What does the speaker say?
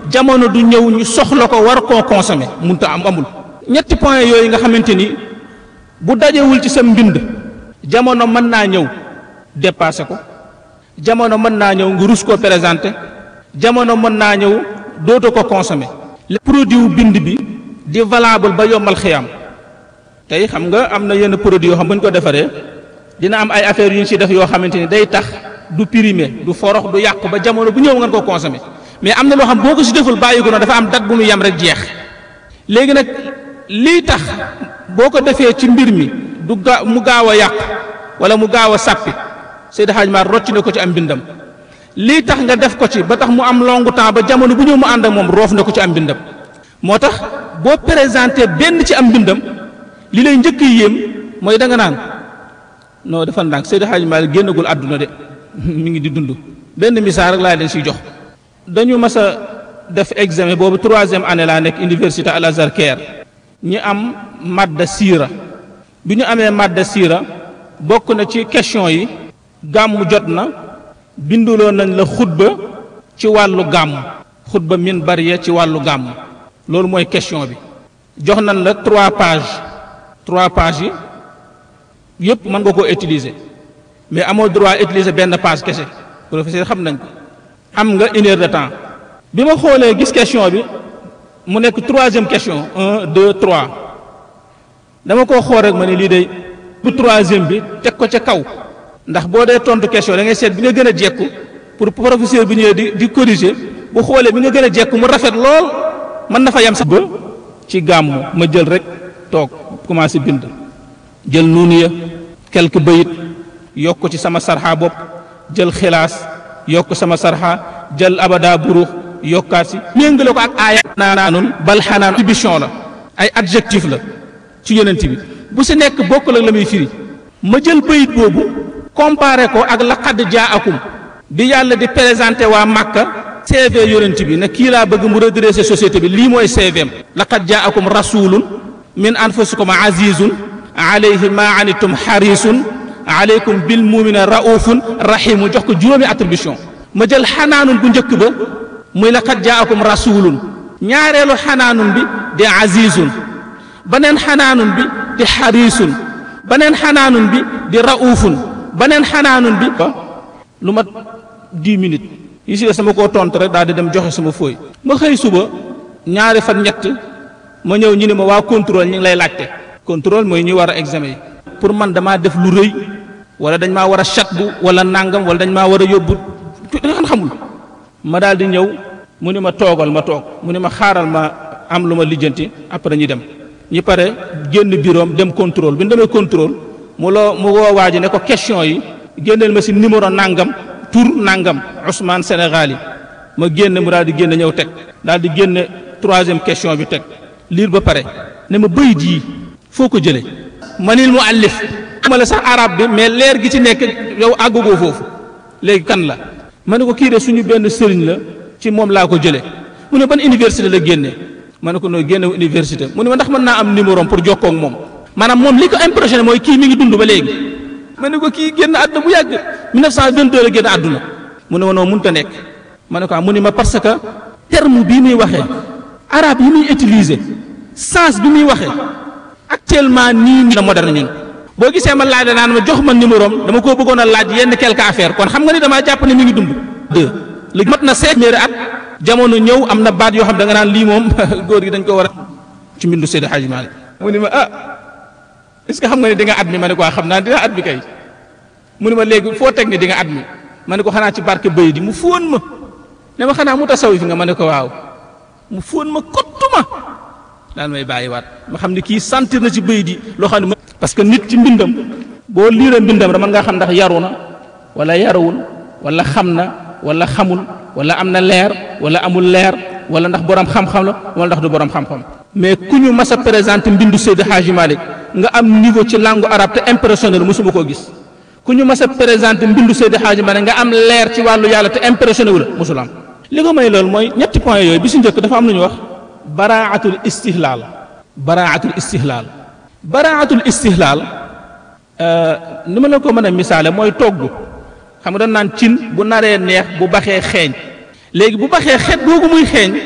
jamono du ñëw ñu soxla ko war koo consommer munta am amul ñetti point yooyu nga xamante ni bu dajewul ci sa mbind jamono mën naa ñëw dépassé ko jamono mën naa ñëw nga rus koo présenté jamono mën naa ñëw dootu ko consommer le produit wu bind bi di valable ba yombal xiyam tey xam nga am na yenn produit yoo xam bu ñu ko defaree dina am ay affaires yu ñu ci def yoo xamante ni day tax du primé du forox du yàqu ba jamono bu ñëw ngeen ko consommer mais am na loo xam boo ko ci deful bàyyi ko noonu dafa am date bu mu yem rek jeex léegi nag lii tax boo ko defee ci mbir mi du ga mu gaaw a yàqu wala mu gaaw a sàppi Seydi Hadj Mar rocc na ko ci am mbindam lii tax nga def ko ci ba tax mu am longu temps ba jamono bu ñëw mu ànd ak moom roof na ko ci am mbindam moo tax boo présenté benn ci am mbindam li lay njëkk yéem mooy da nga naan non dafa ndànk Seydi Hadj Malick génnagul àdduna de mi ngi di dund benn misaal rek laa leen siy jox dañu mas a def examen boobu troisième année laa nekk université Al Azhar Caire ñi am madda siira bi ñu amee madda siira bokk na ci question yi gàmmu jot na binduloo nañ la xutba ci wàllu gàmm xutba min bariya ci wàllu gàmm loolu mooy question bi jox nañ la trois pages trois pages yi yëpp mën nga koo utiliser mais amoo droit utiliser benn page kese professeur xam nañ ko am nga une heure de temps bi ma xoolee gis question bi mu nekk troisième question un deux trois dama koo xool rek ma ne lii day bu troisième bi teg ko ca kaw ndax boo dee tontu question da ngay seet bi nga gën a jekku pour professeur bi ñëwee di di corriger bu xoolee bi nga gën a jekku mu rafet lool mën na fa yem sax ba ci gàmmu ma jël rek toog commencé bind jël nuuniya quelques bayit yokk ko ci sama sarxa bopp jël xilaas yokk sama sarxa jël abada burux yokkaat si méngale ko ak aaya naanun bal xanaan attribution la ay adjectif la ci yonent bi bu si nekk bokk la la muy firi ma jël bayit boobu comparé ko ak laqad jaakum bi yàlla di présenté waa Makka CV yonent bi ne kii laa bëgg mu redresser société bi lii mooy CVM laqad jaakum rasulun min anfusikum azizun alayhi ma anitum harisun aleykum bil mumina raufun rahimu jox ko juróomi attribution ma jël xanaanun bu njëkk ba muy laqad jaakum rasulun ñaareelu xanaanun bi di azizun beneen xanaanun bi di harisun beneen xanaanun bi di raufun beneen xanaanun bi lu mat dix minutes yi si des sama koo tontu rek daal di dem joxe sama fooy ma xëy suba ñaari fan ñett ma ñëw ñu ne ma waa contrôle ñu ngi lay laajte contrôle mooy ñuy war a examen yi pour man damaa def lu rëy wala dañ maa war a chat bu wala nangam wala dañ maa war a yóbbu da nga xamul ma daal di ñëw mu ni ma toogal ma toog mu ni ma xaaral ma am lu ma lijjanti après ñu dem ñi pare génn biroom dem contrôle bi ñu demee contrôle mu loo mu woo waa ji ne ko question yi génneel ma si numéro nangam tur nangam Ousmane Sénégal yi ma génne mu daal di génne ñëw teg daal di génne troisième question bi teg liir ba pare ne ma bëyit yi foo ko jëlee manil mu allif ma la sax arab bi mais leer gi ci nekk yow àggugoo foofu léegi kan la ma ne ko kii de suñu benn sëriñ la ci moom laa ko jëlee mu ne ban université la génne ma ne ko noo génne université mu ne ma ndax mën naa am numéro pour jokkoo ak moom maanaam moom li ko impressionné mooy kii mi ngi dund ba léegi ma ne ko kii génn àdduna bu yàgg 1922 la génn àdduna mu ne ma noonu mënut a nekk ma ne ko mu ne ma parce que terme bii muy waxee arabe yi muy utiliser sens bi muy waxee actuellement nii la moderne ñun boo gisee ma laaj naan ma jox ma numéro am dama koo bëggoon a laaj yenn quelque affaire kon xam nga ni damaa jàpp ne mi ngi dund. deux léegi mat na seet méeri at jamono ñëw am na baat yoo xam da nga naan lii moom góor gi dañ ko war a ci mbindu Seydi Hadji Malick mu ni ma ah est-ce que xam nga ni di nga at mi ma ne ko xam naa dina at mi kay mu ni ma léegi foo teg ni di nga at mi ma ne ko xanaa ci barke bëy di mu fóon ma ne ma xanaa mu tasawif nga ma ne ko waaw mu fóon ma kottuma daal may bàyyiwaat ma xam ne kii sentir na ci bëy di loo xam ne parce que nit ci mbindam boo liira mbindam rek mën ngaa xam ndax yaru na wala yarawul wala xam na wala xamul wala am na leer wala amul leer wala ndax borom xam-xam la wala ndax du borom xam-xam mais ku ñu mas a présenté mbindu Seydi Hadji Malick nga am niveau ci langue arabe te impressionnel mosuma koo gis ku ñu mas a présenté mbindu Seydi Hadji Malick nga am leer ci wàllu yàlla te impressionné wu la mosul am li ko may loolu mooy ñetti point yooyu bi si njëkk dafa am lu ñuy wax baraatul istihlaal baraatul istihlaal baraatul istihlaal ni ma la ko mën a misaale mooy togg xam nga dañ naan cin bu naree neex bu baxee xeeñ léegi bu baxee xet googu muy xeeñ